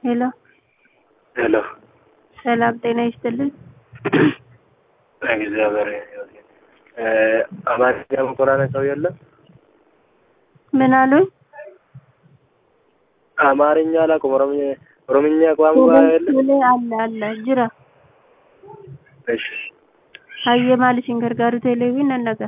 ሄሎ ሄሎ ሰላም ጤና ይስጥልን። እግዚአብሔር ይመስገን። አማርኛ መኮራነ ሰው የለም። ምን አሉኝ? አማርኛ አላውቅም። ኦሮምኛ ኦሮምኛ ቋንቋ የለም። ቶሌ አለ አለ ጅራ እሺ ሀየ ማልሽን ገርጋሩ ቴሌቪን ነነጋ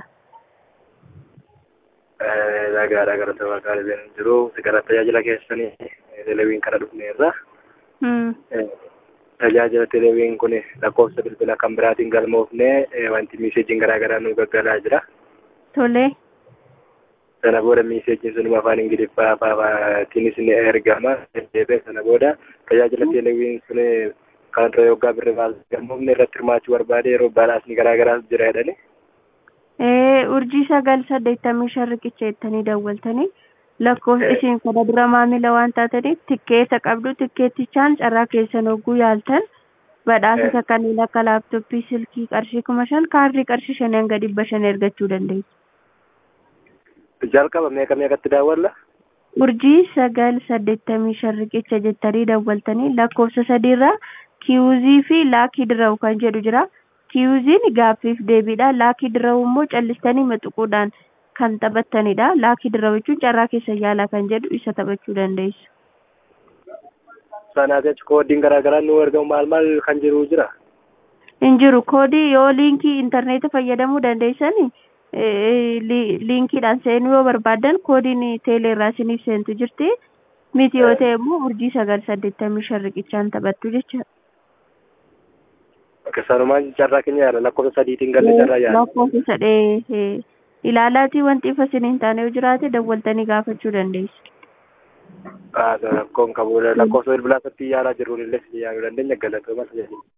nagaadha gara sabaa kaalisan jiru gara tajaajila keessanii televiin kana dhufne irra tajaajila televiin kun lakkoofsa bilbila kan biraatiin galmoofne wanti miiseejiin garaa garaa nu gaggalaa jira. ቶሌ Sana booda miiseejiin sunuma afaan ingiliffaa afaatiinis ni ergama. Deebi'ee sana booda tajaajila televiin sun kan irra yoggaa birri baasuu galmoofne irratti hirmaachuu barbaade yeroo badhaasni garaa garaas jira jedhani. urjii sagal saddeettamii shan riqicha jettanii dawwaltanii lakkoofsa isiin kana dura maamila waan taataniif tikkeeta qabdu tikkeettichaan carraa keessan hogguu yaaltan badhaasota kanneen akka laaptooppii silkii qarshii kuma shan kaardii qarshii shanii hanga dhibba shan ergachuu dandeessu. Jalqaba meeqa meeqatti daawwalla? urjii sagal saddeettamii shan riqicha jettanii dawwaltanii lakkoofsa sadiirraa kiyuuzii fi laakii dirawu kan jedhu jira. kiyuuziin gaaffiif deebiidha laakii dirawu immoo callistanii maxuquudhaan kan taphattanidha laakii dirawu jechuun carraa keessa yaalaa kan jedhu isa taphachuu dandeessu. Sanaa jecha koodiin garaa garaa nu ergamu maal maal kan jiru jira? hin jiru koodii yoo liinkii intarneeta fayyadamuu dandeessani liinkiidhaan seenuu yoo barbaadan koodiin teeleerraa isiniif seentu jirti miti yoo ta'e immoo urjii sagal saddeettamii shan riqichaan taphattu jechuudha. Sanumaan carraa keenya yaala lakkoofsa sadiitiin galle carraa yaala. lakkoofsa sadee ilaalaatii wanti ifa isin hin taane yoo jiraate dawwaltanii gaafachuu dandeessu. Rakkoon qabu lakkoofsa bilbilaa irratti yaalaa jiruun illee yaaluu dandeenya galatooma.